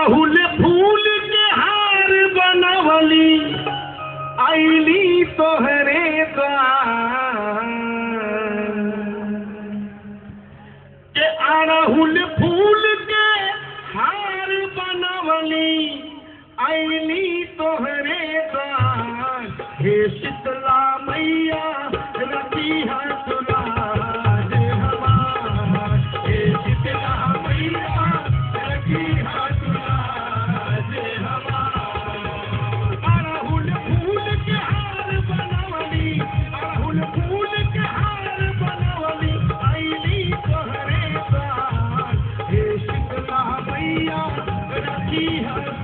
अड़हुल फूल के हार बनवली आईली तोहरे द्वार के अड़हुल फूल के हार बनवली आईली तोहरे द्वार हे शीतला मैया रति हसुराज हमार हे शीतला मैया रति हसुराज हमार अड़हुल फूल के हार बनवली अड़हुल फूल के हार बनवली आईली तोहरे द्वार हे शीतला मैया रखी हर